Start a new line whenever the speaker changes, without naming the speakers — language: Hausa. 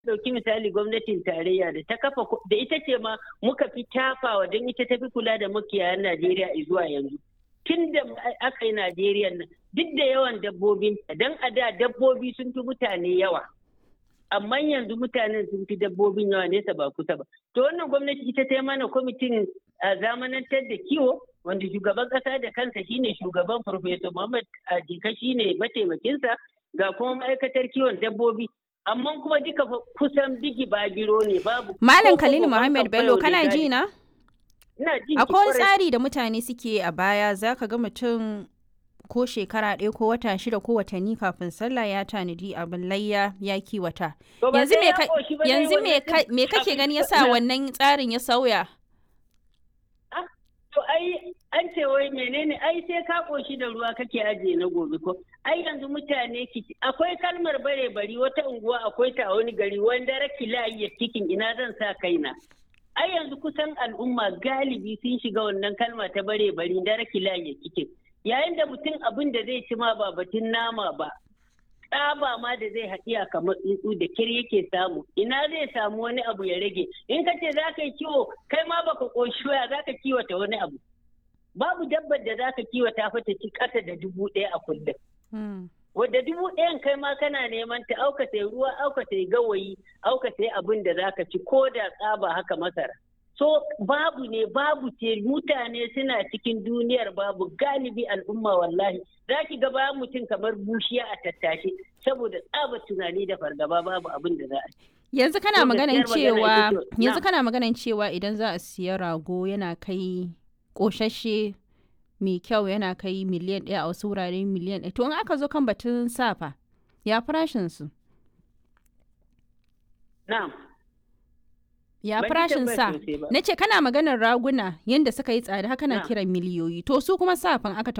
dauki misali gwamnatin tarayya da ta kafa da ita ce ma muka fi tafawa don ita ta fi kula da makiyayan Najeriya zuwa yanzu. Tun da aka yi Najeriya nan duk da yawan dabbobin don a da dabbobi sun fi mutane yawa. Amma yanzu mutanen sun fi dabbobin yawa nesa ba kusa ba. To wannan gwamnati ita ta yi mana kwamitin zamanantar da kiwo wanda shugaban kasa da kansa shine shugaban Farfesa Muhammad Jika shine mataimakinsa ga kuma ma'aikatar kiwon dabbobi amma kuma duka kusan bigi babiro ne babu
Malam Khalil Muhammad Bello kana ji na?
Ina ji
Akwai wani tsari da mutane suke a baya zaka ga mutum ko shekara ɗaya ko wata shida ko watanni kafin sallah ya tanadi abin layya ya kiwata. Yanzu me yanzu me kake gani yasa wannan tsarin ya sauya?
To ai an ce wai menene ai sai ka koshi da ruwa kake ajiye na gobe ko ai yanzu mutane akwai kalmar bare bari wata unguwa akwai ta a wani gari wanda raki layi ya cikin ina zan sa kaina ai yanzu kusan al'umma galibi sun shiga wannan kalma ta bare bari da raki layi ya cikin yayin da mutum abin da zai ci ma ba batun nama ba tsaba ma da zai haɗiya kamar tsuntsu da kir yake samu ina zai samu wani abu ya rage in ka ce za ka yi kiwo kai ma baka ƙoshi waya za ka kiwata wani abu babu dabbar da za ka kiwata fata ci ƙasa da dubu ɗaya a kullum. Wadda dubu ɗayan kai ma kana neman ta auka sai ruwa auka sai gawayi auka sai abin da za ka ci ko da tsaba haka masara. So babu ne babu ce mutane suna cikin duniyar babu galibi al'umma wallahi za ki ga bayan mutum kamar bushiya a tattashe saboda tsaba tunani da fargaba babu abin da za a ci.
Yanzu kana maganan cewa yanzu kana maganan cewa idan za a siya rago yana kai ƙoshashe mai kyau yana kai miliyan ɗaya a wasu wurare miliyan ɗaya to in aka zo kan batun safa ya farashin su
na'am
ya farashin sa na ce kana maganar raguna yadda suka yi tsada haka na kiran miliyoyi to su kuma safan aka